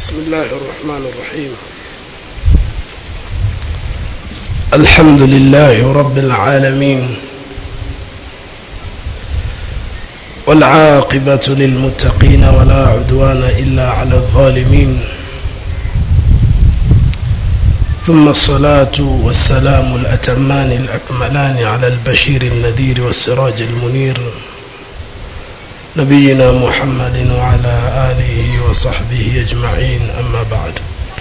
بسم الله الرحمن الرحيم الحمد لله رب العالمين والعاقبة للمتقين ولا عدوان إلا على الظالمين ثم الصلاة والسلام الأتمان الأكملان على البشير النذير والسراج المنير نبينا محمد وعلى آله وصحبه أجمعين أما بعد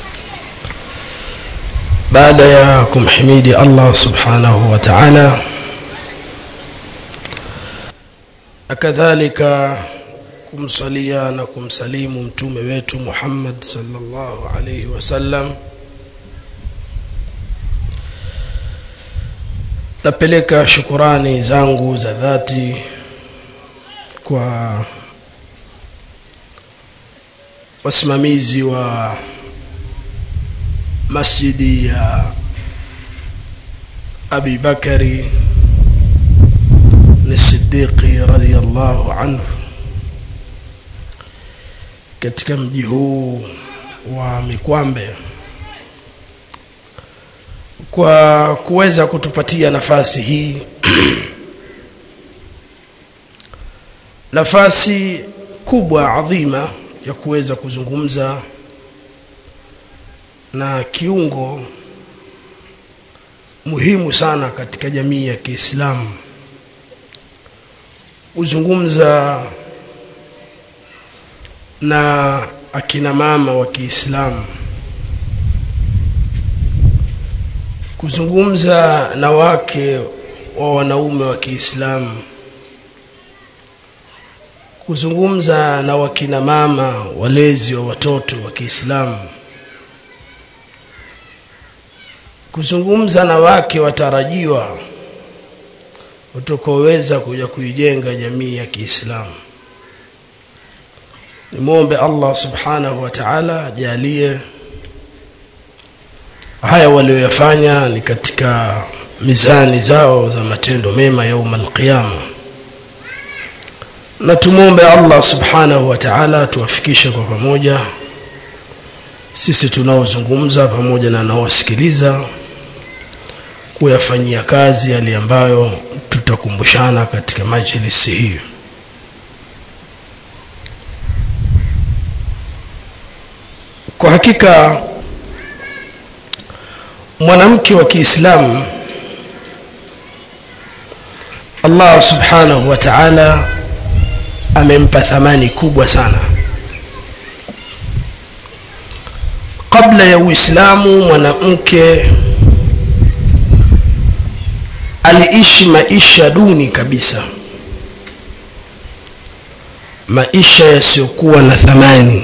baada ya kumhimidi allah subhanahu wa taala na kadhalika kumsalia na kumsalimu mtume wetu muhammad salllahu alaihi wasallam napeleka shukurani zangu za dhati kwa wasimamizi wa masjidi ya abi bakari ni sidiqi radiallahu anhu katika mji huu wa mikwambe kwa kuweza kutupatia nafasi hii nafasi kubwa adhima ya kuweza kuzungumza na kiungo muhimu sana katika jamii ya Kiislamu kuzungumza na akina mama wa Kiislamu kuzungumza na wake wa wanaume wa Kiislamu kuzungumza na wakina mama walezi wa watoto wa Kiislamu kuzungumza na wake watarajiwa utakaoweza kuja kuijenga jamii ya Kiislamu. Nimwombe Allah subhanahu wa ta'ala ajalie haya walioyafanya ni katika mizani zao za matendo mema yauma alqiyama, na tumwombe Allah subhanahu wa ta'ala tuwafikishe kwa pamoja sisi tunaozungumza pamoja na naosikiliza kuyafanyia kazi yale ambayo tutakumbushana katika majlisi hiyo kwa hakika mwanamke wa Kiislamu Allah subhanahu wa ta'ala amempa thamani kubwa sana kabla ya Uislamu mwanamke aliishi maisha duni kabisa maisha yasiyokuwa na thamani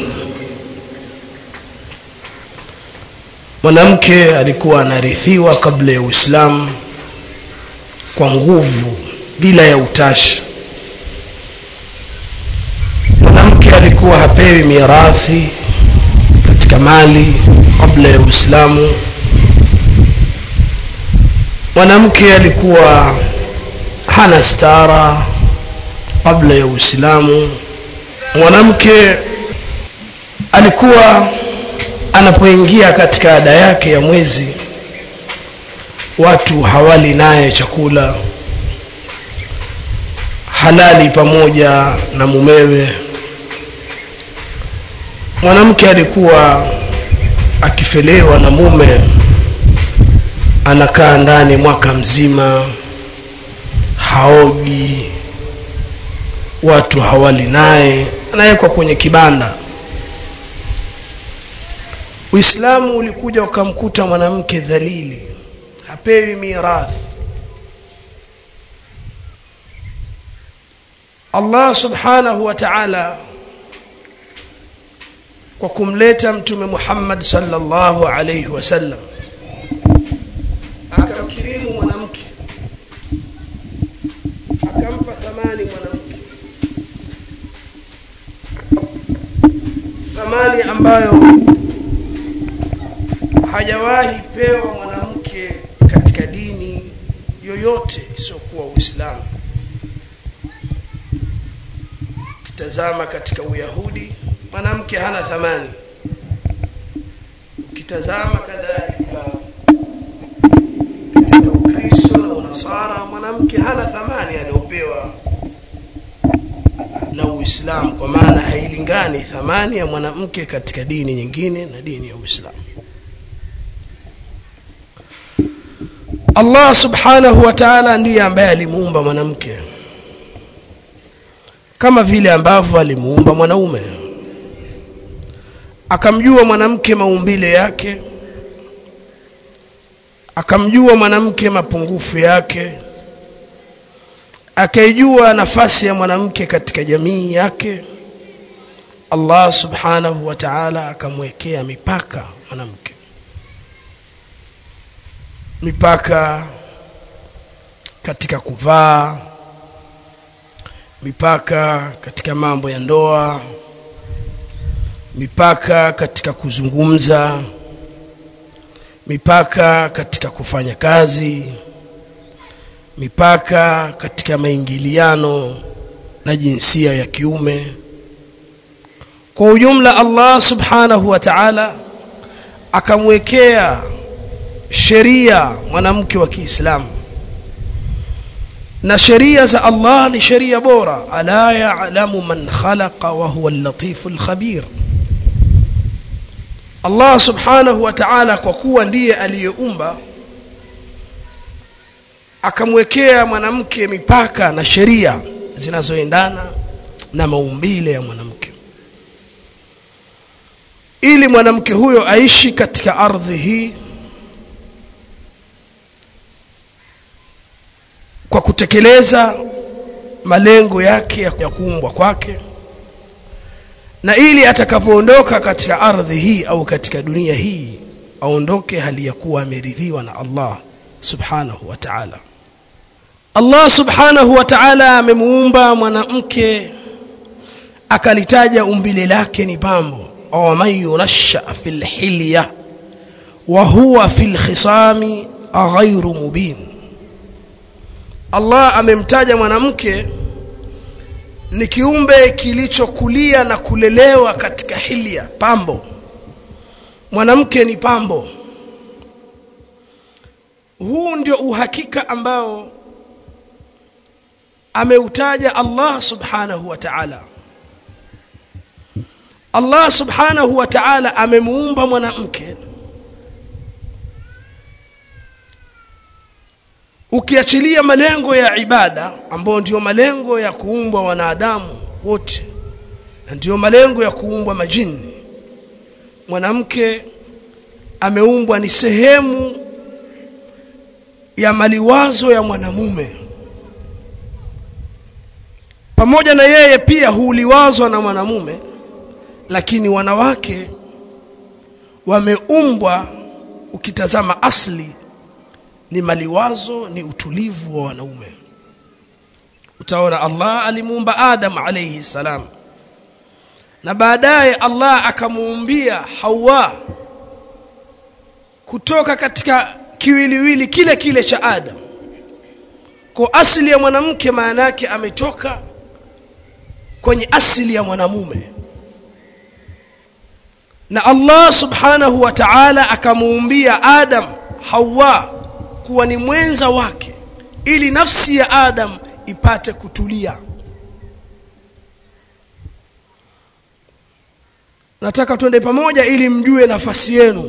mwanamke alikuwa anarithiwa kabla ya Uislamu kwa nguvu bila ya utashi mwanamke alikuwa hapewi mirathi katika mali kabla ya Uislamu mwanamke alikuwa hana stara kabla ya Uislamu mwanamke alikuwa anapoingia katika ada yake ya mwezi watu hawali naye chakula halali pamoja na mumewe mwanamke alikuwa akifelewa na mume anakaa ndani mwaka mzima haogi watu hawali naye anawekwa kwenye kibanda uislamu ulikuja ukamkuta mwanamke dhalili hapewi mirathi allah subhanahu wa taala kwa kumleta mtume muhammad sallallahu alaihi wasallam akamkirimu mwanamke akampa thamani mwanamke thamani ambayo hajawahi pewa mwanamke katika dini yoyote isiyokuwa uislamu ukitazama katika uyahudi mwanamke hana thamani ukitazama kadhalika katika ukristo na unasara mwanamke hana thamani aliyopewa na uislamu kwa maana hailingani thamani ya mwanamke katika dini nyingine na dini ya uislamu allah subhanahu wa taala ndiye ambaye alimuumba mwanamke kama vile ambavyo alimuumba mwanaume akamjua mwanamke maumbile yake akamjua mwanamke mapungufu yake akaijua nafasi ya mwanamke katika jamii yake allah subhanahu wa taala akamwekea mipaka mwanamke mipaka katika kuvaa mipaka katika mambo ya ndoa mipaka katika kuzungumza mipaka katika kufanya kazi mipaka katika maingiliano na jinsia ya kiume kwa ujumla allah subhanahu wa taala akamwekea sheria mwanamke wa kiislamu na sheria za allah ni sheria bora ala yalamu man khalaqa wa huwa allatifu lkhabir allah subhanahu wa taala kwa kuwa ndiye aliyeumba akamwekea mwanamke mipaka na sheria zinazoendana na maumbile ya mwanamke ili mwanamke huyo aishi katika ardhi hii kwa kutekeleza malengo yake ya kuumbwa kwake na ili atakapoondoka katika ardhi hii au katika dunia hii aondoke hali ya kuwa ameridhiwa na Allah subhanahu wa ta'ala Allah subhanahu wa ta'ala amemuumba mwanamke akalitaja umbile lake ni pambo aw man yunasha fil hilya wa huwa fil khisami ghairu mubin Allah amemtaja mwanamke ni kiumbe kilichokulia na kulelewa katika hilia pambo mwanamke ni pambo huu ndio uhakika ambao ameutaja Allah subhanahu wa ta'ala Allah subhanahu wa ta'ala amemuumba mwanamke ukiachilia malengo ya ibada ambayo ndiyo malengo ya kuumbwa wanadamu wote na ndiyo malengo ya kuumbwa majini mwanamke ameumbwa ni sehemu ya maliwazo ya mwanamume pamoja na yeye pia huliwazwa na mwanamume lakini wanawake wameumbwa ukitazama asli ni maliwazo ni utulivu wa wanaume utaona Allah alimuumba Adam alayhi salam na baadaye Allah akamuumbia Hawa kutoka katika kiwiliwili kile kile cha Adam kwa asili ya mwanamke maana yake ametoka kwenye asili ya mwanamume na Allah subhanahu wa ta'ala akamuumbia Adam Hawa kuwa ni mwenza wake ili nafsi ya Adam ipate kutulia nataka twende pamoja ili mjue nafasi yenu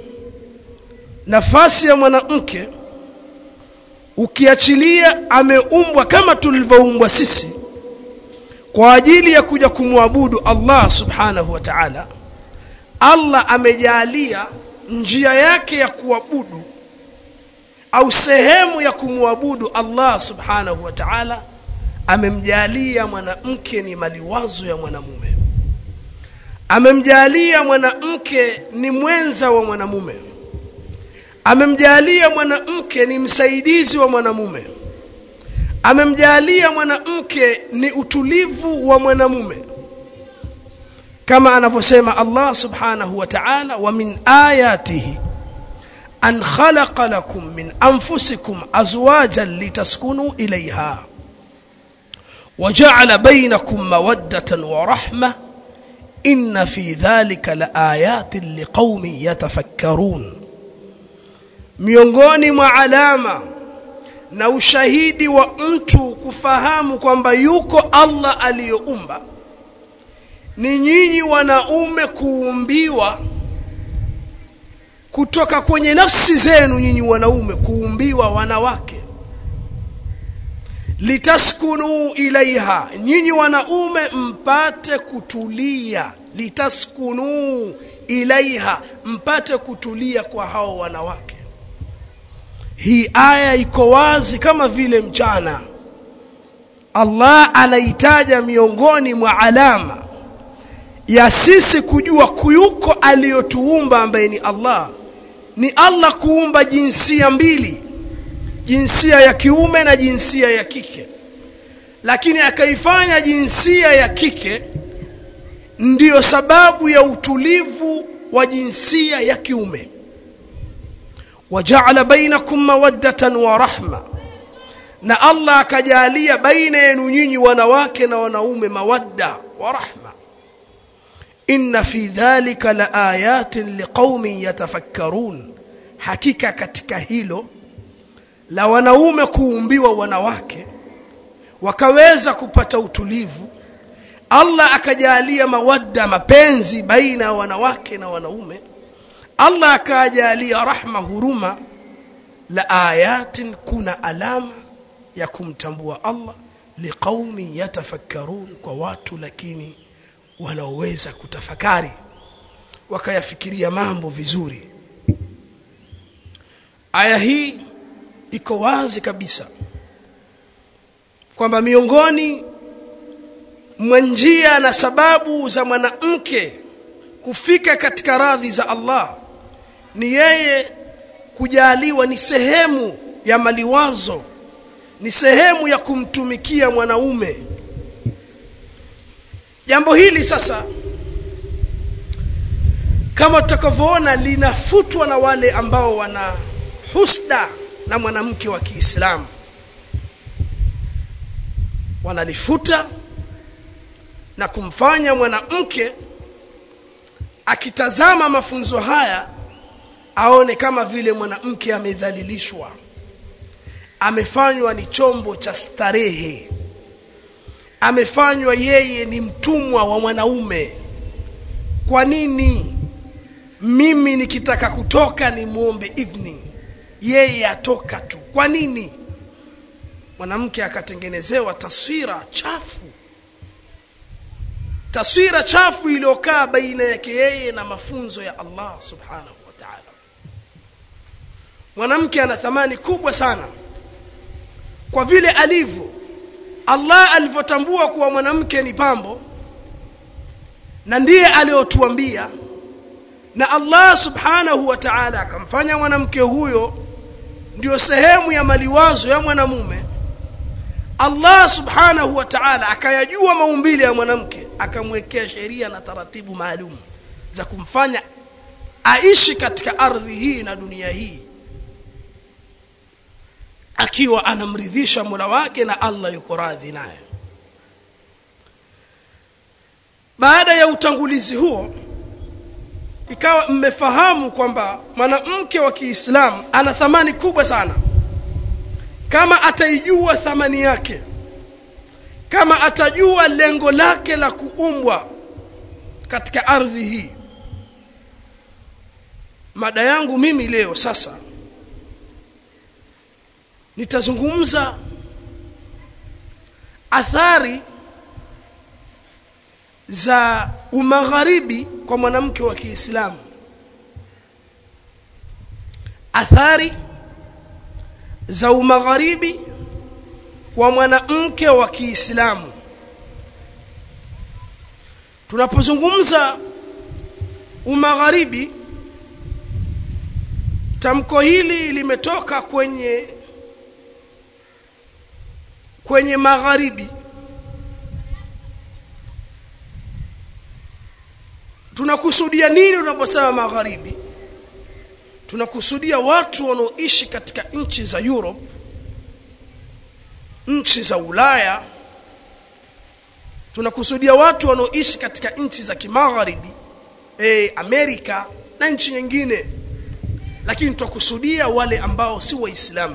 nafasi ya mwanamke ukiachilia ameumbwa kama tulivyoumbwa sisi kwa ajili ya kuja kumwabudu Allah subhanahu wa ta'ala Allah amejalia njia yake ya kuabudu au sehemu ya kumwabudu Allah subhanahu wa ta'ala amemjalia mwanamke ni maliwazo ya mwanamume amemjalia mwanamke ni mwenza wa mwanamume amemjalia mwanamke ni msaidizi wa mwanamume amemjalia mwanamke ni utulivu wa mwanamume kama anavyosema Allah subhanahu wa ta'ala wa min ayatihi an khalaqa lakum min anfusikum azwajan litaskunu ilayha وجعل بينكم مودة ورحمة inna fi dhalika la ayatin liqaumin yatafakkarun miongoni mwa alama na ushahidi wa mtu kufahamu kwamba yuko Allah aliyoumba ni nyinyi wanaume kuumbiwa kutoka kwenye nafsi zenu nyinyi wanaume kuumbiwa wanawake litaskunu ilaiha nyinyi wanaume mpate kutulia litaskunu ilaiha mpate kutulia kwa hao wanawake hii aya iko wazi kama vile mchana Allah anaitaja miongoni mwa alama ya sisi kujua kuyuko aliyotuumba ambaye ni Allah ni Allah kuumba jinsia mbili jinsia ya kiume na jinsia ya kike lakini akaifanya jinsia ya kike ndiyo sababu ya utulivu wa jinsia ya kiume wajaala bainakum mawaddatan wa rahma na Allah akajalia baina yenu nyinyi wanawake na wanaume mawadda wa rahma inna fi dhalika la ayatin liqaumin yatafakkarun hakika katika hilo la wanaume kuumbiwa wanawake wakaweza kupata utulivu Allah akajalia mawadda mapenzi baina ya wanawake na wanaume Allah akajalia rahma huruma la ayatin kuna alama ya kumtambua Allah liqaumi yatafakkarun kwa watu lakini wanaoweza kutafakari wakayafikiria mambo vizuri aya hii iko wazi kabisa kwamba miongoni mwa njia na sababu za mwanamke kufika katika radhi za Allah ni yeye kujaliwa ni sehemu ya maliwazo ni sehemu ya kumtumikia mwanaume jambo hili sasa kama tutakavyoona linafutwa na wale ambao wana husda na mwanamke wa Kiislamu wanalifuta na kumfanya mwanamke akitazama mafunzo haya aone kama vile mwanamke amedhalilishwa amefanywa ni chombo cha starehe amefanywa yeye ni mtumwa wa mwanaume kwa nini mimi nikitaka kutoka ni muombe idhni yeye atoka tu kwa nini mwanamke akatengenezewa taswira chafu taswira chafu iliyokaa baina yake yeye na mafunzo ya Allah subhanahu wa ta'ala mwanamke ana thamani kubwa sana kwa vile alivyo Allah alivyotambua kuwa mwanamke ni pambo na ndiye aliyotuambia na Allah subhanahu wa ta'ala akamfanya mwanamke huyo ndio sehemu ya maliwazo ya mwanamume Allah subhanahu wa ta'ala akayajua maumbile ya mwanamke akamwekea sheria na taratibu maalum za kumfanya aishi katika ardhi hii na dunia hii akiwa anamridhisha Mola wake na Allah yuko radhi naye baada ya utangulizi huo ikawa mmefahamu kwamba mwanamke wa Kiislamu ana thamani kubwa sana kama ataijua thamani yake kama atajua lengo lake la kuumbwa katika ardhi hii mada yangu mimi leo sasa nitazungumza athari za umagharibi kwa mwanamke wa Kiislamu athari za umagharibi kwa mwanamke wa Kiislamu tunapozungumza umagharibi tamko hili limetoka kwenye kwenye magharibi tunakusudia nini tunaposema magharibi tunakusudia watu wanaoishi katika nchi za Europe nchi za Ulaya tunakusudia watu wanaoishi katika nchi za kimagharibi e, amerika na nchi nyingine lakini twakusudia wale ambao si waislamu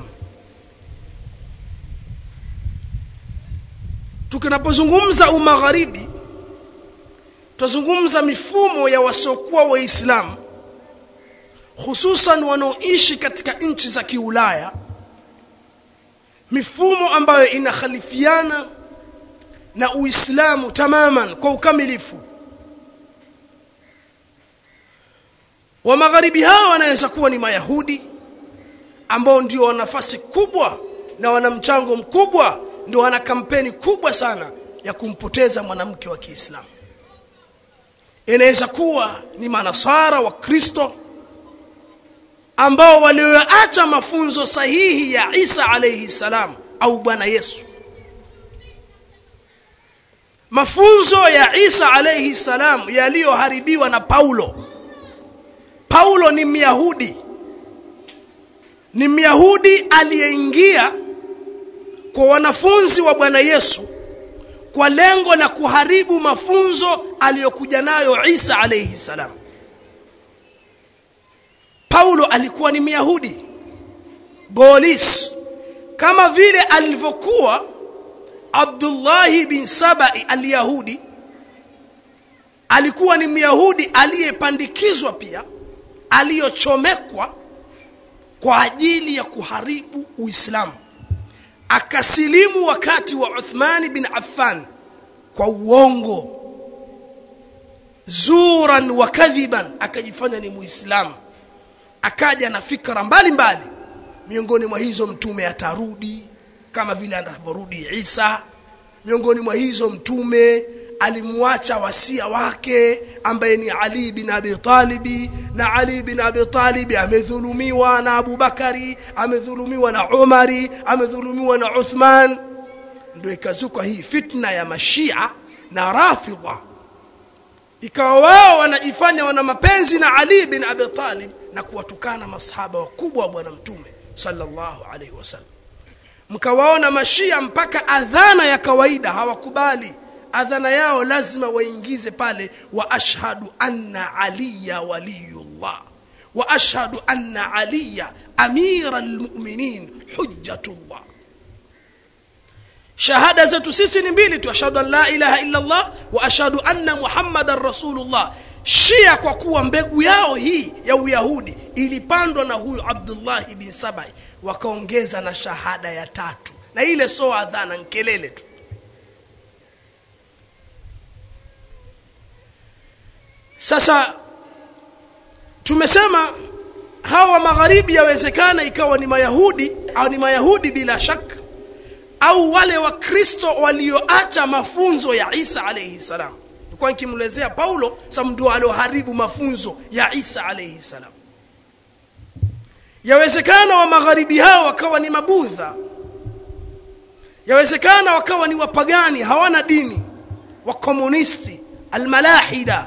tukinapozungumza umagharibi twazungumza mifumo ya wasiokuwa waislamu hususan wanaoishi katika nchi za kiulaya mifumo ambayo inakhalifiana na uislamu tamaman kwa ukamilifu wa magharibi hawa wanaweza kuwa ni mayahudi ambao ndio wana nafasi kubwa na wana mchango mkubwa ndio wana kampeni kubwa sana ya kumpoteza mwanamke wa kiislamu inaweza kuwa ni manasara wa kristo ambao walioacha mafunzo sahihi ya isa alaihi salam au bwana yesu mafunzo ya isa alaihi salam yaliyoharibiwa na paulo paulo ni myahudi ni myahudi aliyeingia kwa wanafunzi wa bwana yesu kwa lengo la kuharibu mafunzo aliyokuja nayo isa alaihi salam paulo alikuwa ni myahudi bolis kama vile alivyokuwa abdullahi bin sabai alyahudi alikuwa ni myahudi aliyepandikizwa pia aliyochomekwa kwa ajili ya kuharibu uislamu akasilimu wakati wa uthmani bin affan kwa uongo zuran wa kadhiban akajifanya ni muislamu akaja na fikra mbalimbali miongoni mwa hizo mtume atarudi kama vile anavyorudi isa miongoni mwa hizo mtume alimwacha wasia wake ambaye ni ali bin abi talibi na ali bin abi talibi amedhulumiwa na abubakari amedhulumiwa na umari amedhulumiwa na uthman ndio ikazuka hii fitna ya mashia na rafidha ikawa wao wanajifanya wana mapenzi na ali bin abi talib na kuwatukana masahaba wakubwa wa bwana mtume sallallahu alaihi wasallam mkawaona mashia mpaka adhana ya kawaida hawakubali adhana yao lazima waingize pale wa ashhadu anna aliya waliyullah wa ashhadu anna aliya amira lmuminin hujjatullah shahada zetu sisi ni mbili tu ashhadu an la ilaha illa allah wa ashhadu anna muhammadan rasulullah shia kwa kuwa mbegu yao hii ya uyahudi ilipandwa na huyu abdullahi bin sabai wakaongeza na shahada ya tatu na ile so adhana nkelele tu sasa tumesema hawa magharibi yawezekana ikawa ni mayahudi au ni mayahudi bila shaka au wale wakristo walioacha mafunzo ya isa alaihi salam nilikuwa nikimlezea paulo sababu ndio alioharibu mafunzo ya isa alaihi salam yawezekana wa magharibi hao wakawa ni mabudha yawezekana wakawa ni wapagani hawana dini wakomunisti almalahida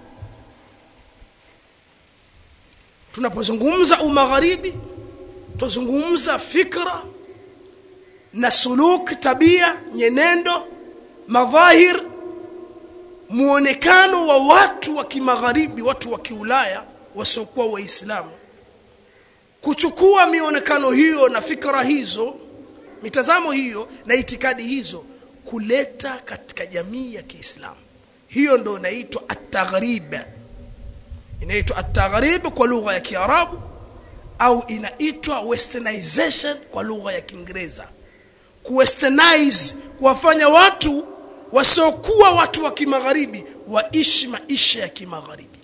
tunapozungumza umagharibi tuzungumza fikra na suluk tabia nyenendo madhahir muonekano wa watu wa kimagharibi watu wa kiulaya wasiokuwa waislamu kuchukua mionekano hiyo na fikra hizo mitazamo hiyo na itikadi hizo kuleta katika jamii ya kiislamu hiyo ndo inaitwa ataghrib inaitwa ataghrib kwa lugha ya kiarabu au inaitwa westernization kwa lugha ya kiingereza kuwesternize kuwafanya watu wasiokuwa watu wa kimagharibi waishi maisha ya kimagharibi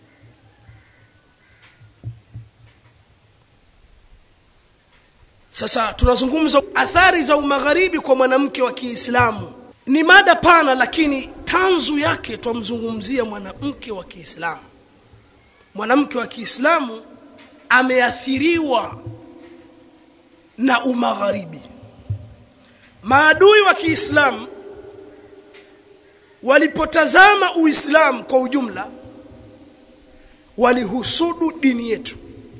sasa tunazungumza athari za umagharibi kwa mwanamke wa kiislamu ni mada pana lakini tanzu yake twamzungumzia mwanamke wa kiislamu mwanamke wa kiislamu ameathiriwa na umagharibi maadui wa kiislamu walipotazama uislamu kwa ujumla walihusudu dini yetu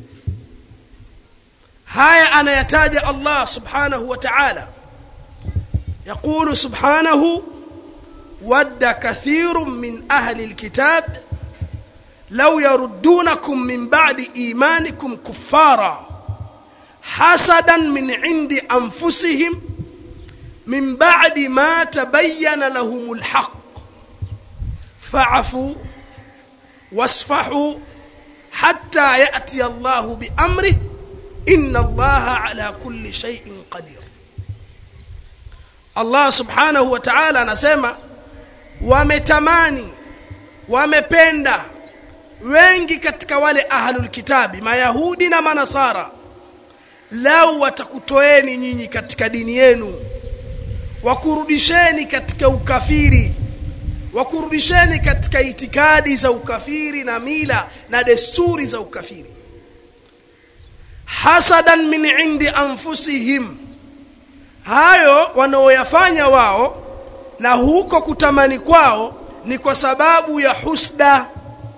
haya anayataja Allah subhanahu wa ta'ala يقول سبحانه wadda kathirun min ahli lkitab law yaruddunakum min ba'di imanikum kuffara hasadan min indi anfusihim min ba'di ma tabayyana lahum lhaq fa'fu wasfahu hatta ya'ti Allahu biamrih inna Allaha ala kulli shay'in qadir Allah subhanahu wa ta'ala anasema wametamani wamependa wengi katika wale ahlul kitabi mayahudi na manasara lau watakutoeni nyinyi katika dini yenu wakurudisheni katika ukafiri wakurudisheni katika itikadi za ukafiri na mila na desturi za ukafiri hasadan min indi anfusihim hayo wanaoyafanya wao na huko kutamani kwao ni kwa sababu ya husda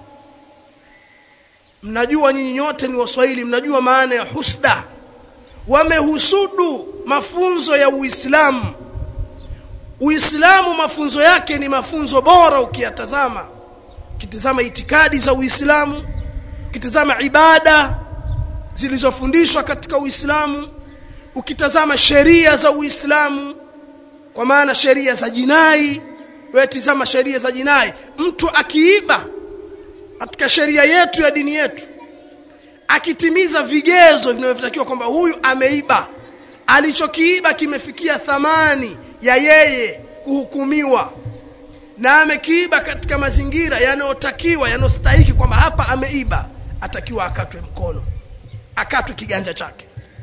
mnajua nyinyi nyote ni waswahili mnajua maana ya husda wamehusudu mafunzo ya uislamu uislamu mafunzo yake ni mafunzo bora ukiyatazama ukitazama itikadi za uislamu ukitazama ibada zilizofundishwa katika uislamu ukitazama sheria za uislamu kwa maana sheria za jinai wewe tizama sheria za jinai mtu akiiba katika sheria yetu ya dini yetu akitimiza vigezo vinavyotakiwa kwamba huyu ameiba alichokiiba kimefikia thamani ya yeye kuhukumiwa na amekiiba katika mazingira yanayotakiwa yanayostahiki kwamba hapa ameiba atakiwa akatwe mkono akatwe kiganja chake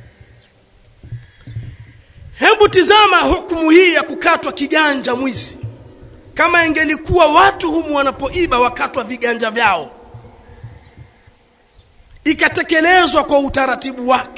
hebu tizama hukumu hii ya kukatwa kiganja mwizi kama ingelikuwa watu humu wanapoiba wakatwa viganja vyao ikatekelezwa kwa utaratibu wake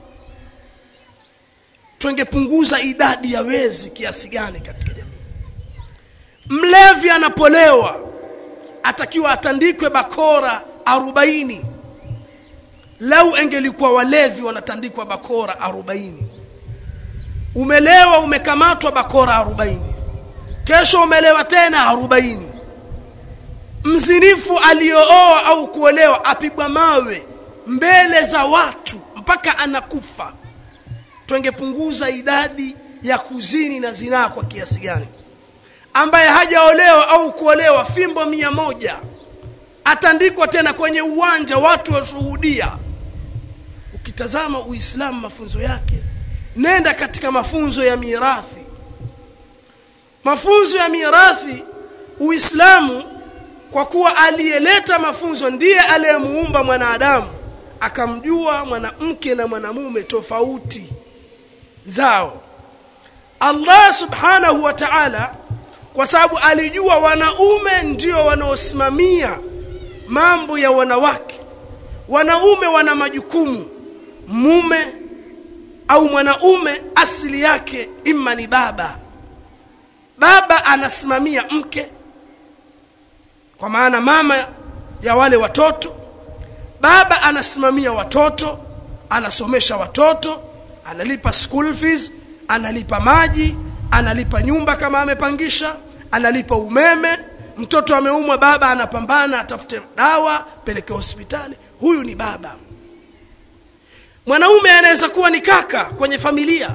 tungepunguza idadi ya wezi kiasi gani katika jamii mlevi anapolewa atakiwa atandikwe bakora arobaini lau engelikuwa walevi wanatandikwa bakora arobaini umelewa umekamatwa bakora arobaini kesho umelewa tena arobaini mzinifu aliyooa au kuolewa apigwa mawe mbele za watu mpaka anakufa twengepunguza idadi ya kuzini na zinaa kwa kiasi gani ambaye hajaolewa au kuolewa fimbo mia moja atandikwa tena kwenye uwanja watu washuhudia ukitazama uislamu mafunzo yake nenda katika mafunzo ya mirathi mafunzo ya mirathi uislamu kwa kuwa aliyeleta mafunzo ndiye aliyemuumba mwanadamu akamjua mwanamke na mwanamume tofauti zao Allah subhanahu wa ta'ala kwa sababu alijua wanaume ndio wanaosimamia mambo ya wanawake wanaume wana majukumu mume au mwanaume asili yake imma ni baba baba anasimamia mke kwa maana mama ya wale watoto baba anasimamia watoto anasomesha watoto analipa school fees analipa maji analipa nyumba kama amepangisha analipa umeme mtoto ameumwa baba anapambana atafute dawa peleke hospitali huyu ni baba mwanaume anaweza kuwa ni kaka kwenye familia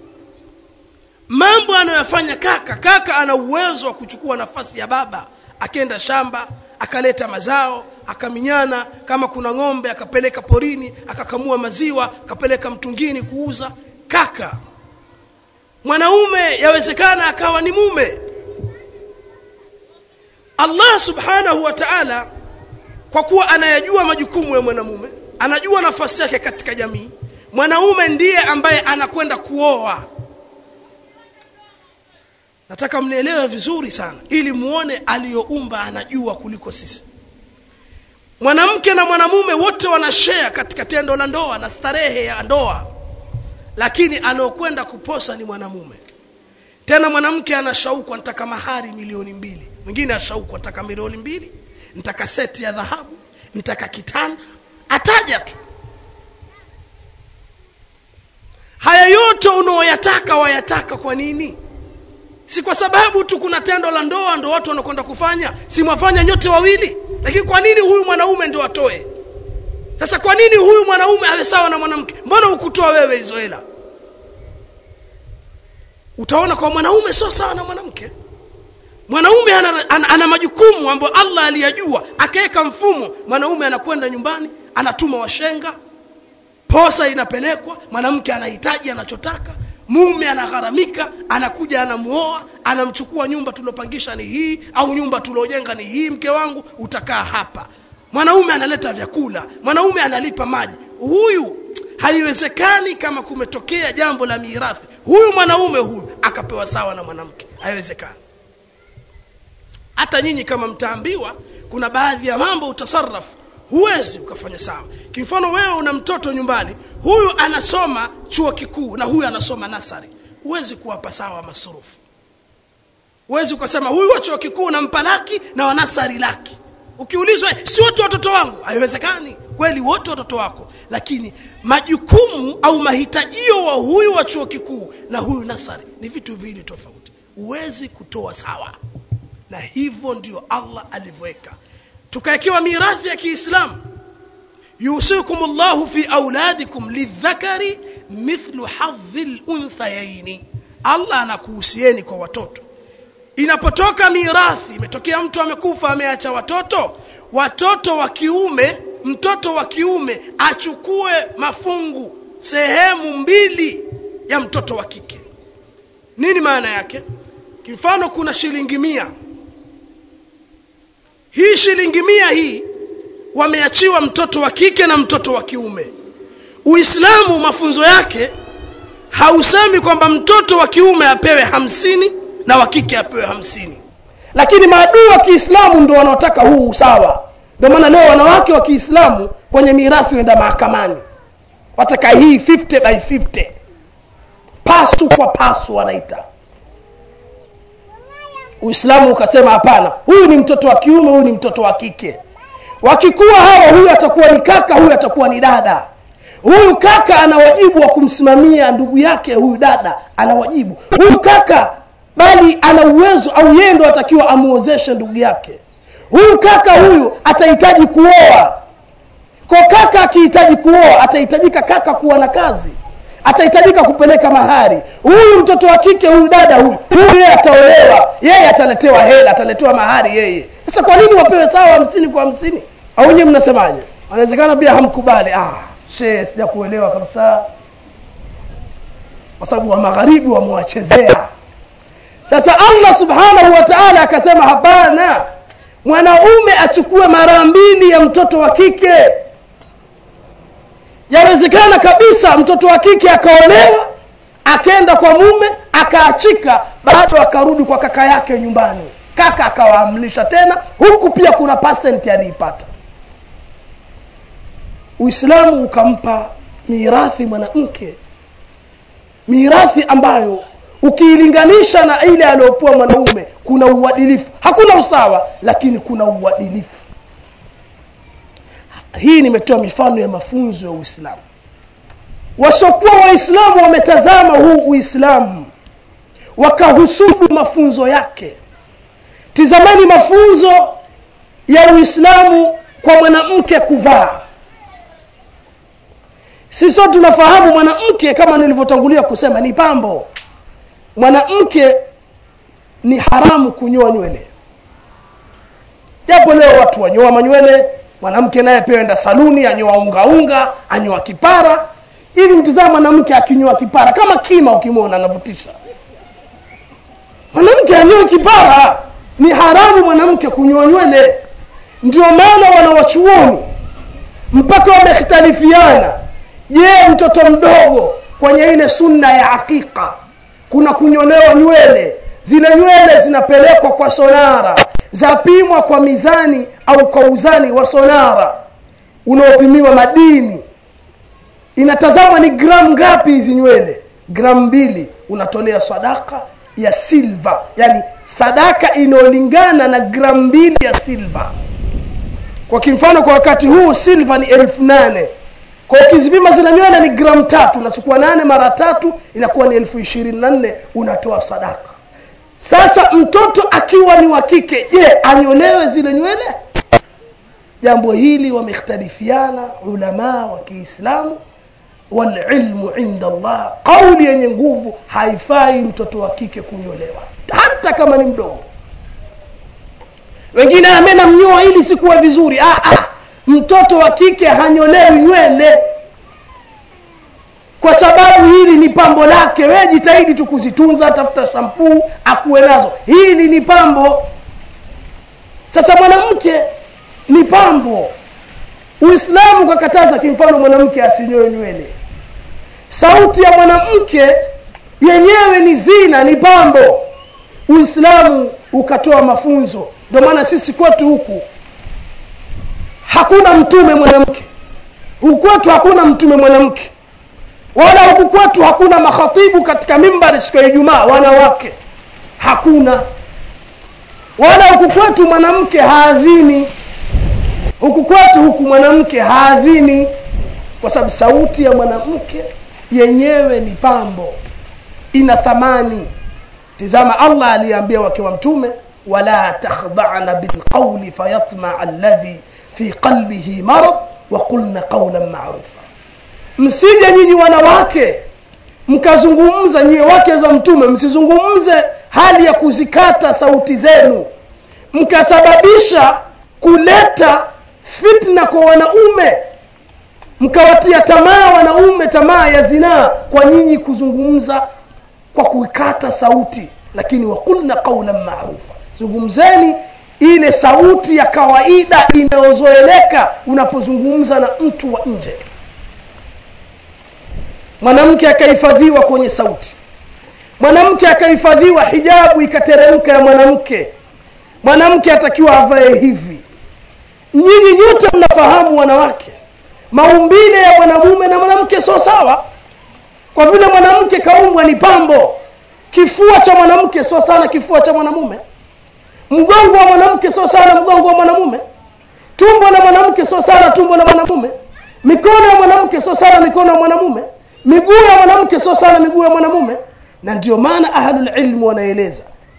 mambo anayoyafanya kaka kaka ana uwezo wa kuchukua nafasi ya baba akenda shamba akaleta mazao akaminyana kama kuna ng'ombe akapeleka porini akakamua maziwa akapeleka mtungini kuuza kaka mwanaume yawezekana akawa ni mume Allah subhanahu wa ta'ala kwa kuwa anayajua majukumu ya mwanamume anajua nafasi yake katika jamii mwanaume ndiye ambaye anakwenda kuoa nataka mnielewe vizuri sana ili muone aliyoumba anajua kuliko sisi mwanamke na mwanamume wote wanashare katika tendo la ndoa na starehe ya ndoa lakini anaokwenda kuposa ni mwanamume tena mwanamke ana shauku anataka mahari milioni mbili mwingine ashauku anataka milioni mbili nitaka seti ya dhahabu nitaka kitanda ataja tu haya yote unaoyataka wayataka kwa nini si kwa sababu tu kuna tendo la ndoa ndo watu wanakwenda kufanya si mwafanya nyote wawili lakini kwa nini huyu mwanaume ndo atoe sasa kwa nini huyu mwanaume awe sawa na mwanamke mbona ukutoa wewe hizo hela utaona kwa mwanaume sio sawa na mwanamke mwanaume ana, ana, ana majukumu ambayo allah aliyajua akaweka mfumo mwanaume anakwenda nyumbani anatuma washenga posa inapelekwa mwanamke anahitaji anachotaka mume anagharamika anakuja anamuoa anamchukua nyumba tuliopangisha ni hii au nyumba tuliojenga ni hii mke wangu utakaa hapa mwanaume analeta vyakula mwanaume analipa maji huyu haiwezekani kama kumetokea jambo la mirathi huyu mwanaume huyu akapewa sawa na mwanamke haiwezekani hata nyinyi kama mtaambiwa kuna baadhi ya mambo utasarafu huwezi ukafanya sawa kimfano wewe una mtoto nyumbani huyu anasoma chuo kikuu na huyu anasoma nasari huwezi kuwapa sawa masurufu huwezi ukasema huyu wa chuo kikuu nampa laki na wa nasari laki ukiulizwa si wote watoto wangu haiwezekani kweli wote watoto wako lakini majukumu au mahitajio wa huyu wa chuo kikuu na huyu nasari ni vitu viwili tofauti huwezi kutoa sawa na hivyo ndio allah alivyoweka tukawekewa mirathi ya kiislamu yusikum llahu fi auladikum lidhakari mithlu hadhi lunthayaini allah anakuhusieni kwa watoto inapotoka mirathi imetokea mtu amekufa ameacha watoto watoto wa kiume mtoto wa kiume achukue mafungu sehemu mbili ya mtoto wa kike nini maana yake kimfano kuna shilingi mia hii shilingi mia hii wameachiwa mtoto wa kike na mtoto wa kiume uislamu mafunzo yake hausemi kwamba mtoto wa kiume apewe hamsini na wa kike apewe hamsini lakini maadui wa kiislamu ndo wanaotaka huu usawa ndio maana leo wanawake wa kiislamu kwenye mirathi huenda mahakamani wataka hii 50 by 50 pasu kwa pasu wanaita uislamu ukasema hapana huyu ni mtoto wa kiume huyu ni mtoto wa kike wakikuwa hawa huyu atakuwa ni kaka huyu atakuwa ni dada huyu kaka ana wajibu wa kumsimamia ndugu yake huyu dada ana wajibu huyu kaka bali ana uwezo au yeye ndo atakiwa amuozeshe ndugu yake huyu kaka huyu atahitaji kuoa kwa kaka akihitaji kuoa atahitajika kaka kuwa na kazi atahitajika kupeleka mahari huyu mtoto wa kike huyu dada huyu huyu yeye ataolewa yeye ataletewa hela ataletewa mahari yeye sasa kwa nini wapewe sawa hamsini kwa hamsini au nyewe mnasemaje anawezekana pia hamkubali ah shee sija kuelewa kabisa kwa sababu wa magharibi wamewachezea sasa allah subhanahu wa taala akasema hapana mwanaume achukue mara mbili ya mtoto wa kike yawezekana kabisa mtoto wa kike akaolewa akaenda kwa mume akaachika bado akarudi kwa kaka yake nyumbani kaka akawaamlisha tena huku pia kuna pasenti aliipata uislamu ukampa mirathi mwanamke mirathi ambayo ukiilinganisha na ile aliyopewa mwanaume kuna uadilifu hakuna usawa lakini kuna uadilifu hii nimetoa mifano ya mafunzo ya uislamu wasiokuwa waislamu wametazama huu uislamu wakahusudu mafunzo yake tizamani mafunzo ya uislamu kwa mwanamke kuvaa sisi sote tunafahamu mwanamke kama nilivyotangulia kusema ni pambo mwanamke ni haramu kunyoa nywele japo leo watu wanyoa manywele mwanamke naye pia enda saluni anyoa ungaunga anyoa kipara ili mtizama mwanamke akinyoa kipara kama kima ukimwona anavutisha mwanamke anyoe kipara ni haramu mwanamke kunyoa nywele ndio maana wanawachuoni mpaka wamekhtalifiana je mtoto mdogo kwenye ile sunna ya aqiqa kuna kunyolewa nywele zile nywele zinapelekwa kwa sonara zapimwa kwa mizani au kwa uzani wa sonara unaopimiwa madini inatazamwa ni gramu ngapi hizi nywele gramu mbili unatolea sadaka ya silva yani sadaka inayolingana na gramu mbili ya silva kwa kimfano kwa wakati huu silva ni elfu nane kwa ukizipima zile nywele ni gramu tatu unachukua nane mara tatu inakuwa ni elfu ishirini na nne unatoa sadaka sasa mtoto akiwa ni wa kike je anyolewe zile nywele jambo hili wamekhtalifiana ulamaa wa kiislamu walilmu inda allah kauli yenye nguvu haifai mtoto wa kike kunyolewa hata kama ni mdogo wengine amena mnyoa ili sikuwa vizuri ah, ah, mtoto wa kike hanyolewi nywele kwa sababu hili ni pambo lake we jitahidi tu kuzitunza tafuta shampuu akuwe nazo hili ni pambo sasa mwanamke ni pambo uislamu ukakataza kimfano mwanamke asinyoe nywele sauti ya mwanamke yenyewe ni zina ni pambo uislamu ukatoa mafunzo ndio maana sisi kwetu huku hakuna mtume mwanamke huku kwetu hakuna mtume mwanamke wala huku kwetu hakuna makhatibu katika mimbari siku ya ijumaa wanawake hakuna wala huku kwetu mwanamke haadhini huku kwetu huku mwanamke haadhini kwa sababu sauti ya mwanamke yenyewe ni pambo ina thamani tizama allah aliyeambia wake wa mtume wala takhdana bilqauli fayatmaa alladhi fi qalbihi marad waqulna qaulan marufa msije nyinyi wanawake mkazungumza nyie wake za mtume msizungumze hali ya kuzikata sauti zenu mkasababisha kuleta fitna kwa wanaume mkawatia tamaa wanaume tamaa ya zinaa kwa nyinyi kuzungumza kwa kuikata sauti lakini waqulna qaulan marufa zungumzeni ile sauti ya kawaida inayozoeleka unapozungumza na mtu wa nje mwanamke akahifadhiwa kwenye sauti mwanamke akahifadhiwa hijabu ikateremka ya mwanamke mwanamke atakiwa avae hivi nyinyi nyote mnafahamu wanawake maumbile ya mwanamume na mwanamke sio sawa kwa vile mwanamke kaumbwa ni pambo kifua cha mwanamke sio sana kifua cha mwanamume mgongo wa mwanamke sio sana mgongo wa mwanamume tumbo la mwanamke sio sana tumbo la mwanamume mikono ya mwanamke sio sana mikono ya mwanamume miguu ya mwanamke sio sana miguu ya mwanamume na ndio maana ahlulilmu wanaeleza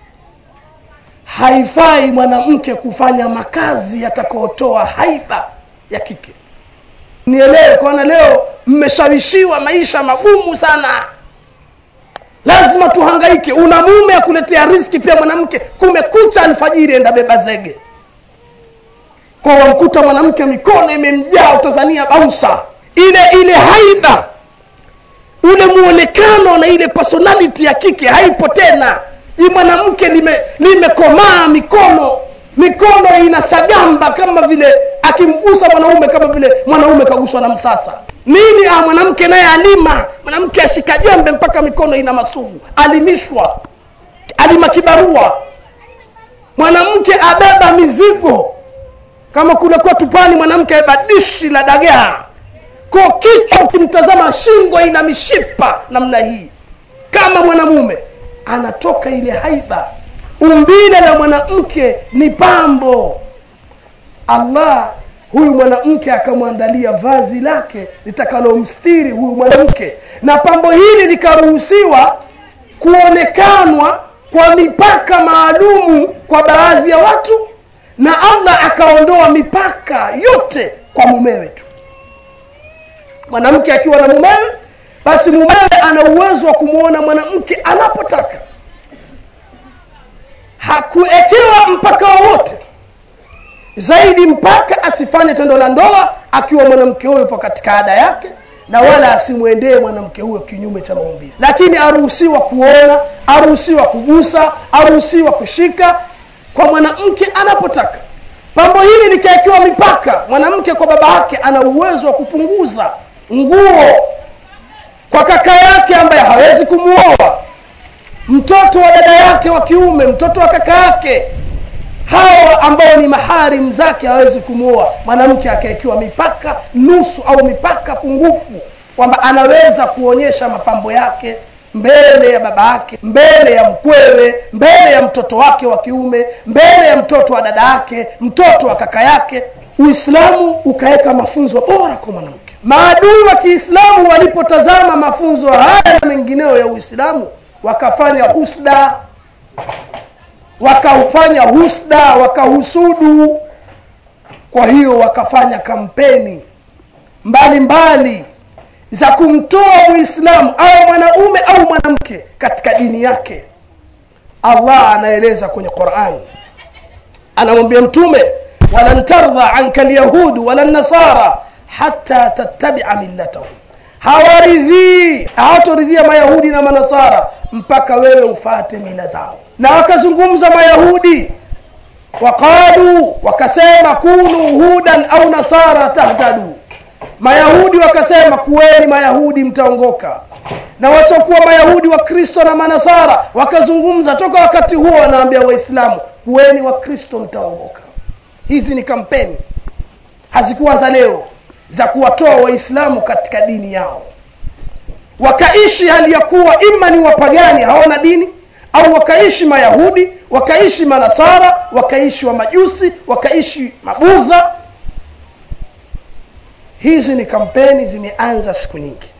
haifai mwanamke kufanya makazi yatakaotoa haiba ya kike nielewe kwana leo mmeshawishiwa maisha magumu sana lazima tuhangaike una mume akuletea riski pia mwanamke kumekucha alfajiri enda beba zege kwa wamkuta mwanamke mikono imemjaa utazania bausa ile ile haiba ule muonekano na ile personality ya kike haipo tena hii mwanamke limekomaa lime mikono mikono inasagamba kama vile akimgusa mwanaume kama vile mwanaume kaguswa na msasa nini ah, mwanamke naye alima mwanamke ashika jembe mpaka mikono ina masugu alimishwa alima kibarua mwanamke abeba mizigo kama kule kwetu pwani mwanamke abeba dishi la dagaa ko kichwa ukimtazama shingo ina mishipa namna hii kama mwanamume anatoka ile haiba umbile la mwanamke ni pambo allah huyu mwanamke akamwandalia vazi lake litakalomstiri huyu mwanamke na pambo hili likaruhusiwa kuonekanwa kwa mipaka maalumu kwa baadhi ya watu na allah akaondoa mipaka yote kwa mumewe tu mwanamke akiwa na mumewe basi mumewe ana uwezo wa kumwona mwanamke anapotaka hakuekewa mpaka wowote zaidi mpaka asifanye tendo la ndoa akiwa mwanamke huyo yupo katika ada yake na wala asimwendee mwanamke huyo kinyume cha maumbile lakini aruhusiwa kuona aruhusiwa kugusa aruhusiwa kushika kwa mwanamke anapotaka pambo hili likawekewa mipaka mwanamke kwa baba yake ana uwezo wa kupunguza nguo kwa kaka yake ambaye hawezi kumwoa mtoto wa dada yake wa kiume mtoto wa kaka yake hawa ambao ni maharim zake hawezi kumwoa mwanamke akaekiwa mipaka nusu au mipaka pungufu kwamba anaweza kuonyesha mapambo yake mbele ya baba yake mbele ya mkwewe mbele ya mtoto wake wa kiume mbele ya mtoto wa dada yake mtoto wa kaka yake uislamu ukaweka mafunzo bora kwa mwanamke maadui wa kiislamu walipotazama mafunzo haya na mengineo ya uislamu wakafanya husda wakaufanya husda wakahusudu kwa hiyo wakafanya kampeni mbalimbali mbali za kumtoa muislamu au mwanaume au mwanamke katika dini yake allah anaeleza kwenye qurani anamwambia mtume walan tardha anka lyahudu wala nasara hata tattabia millatahum hawaridhii hawatoridhia mayahudi na manasara mpaka wewe ufate mila zao na wakazungumza mayahudi waqalu wakasema kunu hudan au nasara tahtadu mayahudi wakasema kuweni mayahudi mtaongoka na wasiokuwa mayahudi wa kristo na manasara wakazungumza toka wakati huo wanaambia waislamu kuweni wa kristo mtaongoka hizi ni kampeni hazikuwa za leo za kuwatoa waislamu katika dini yao wakaishi hali ya kuwa ima ni wapagani hawana dini au wakaishi mayahudi wakaishi manasara wakaishi wa majusi wakaishi mabudha hizi ni kampeni zimeanza siku nyingi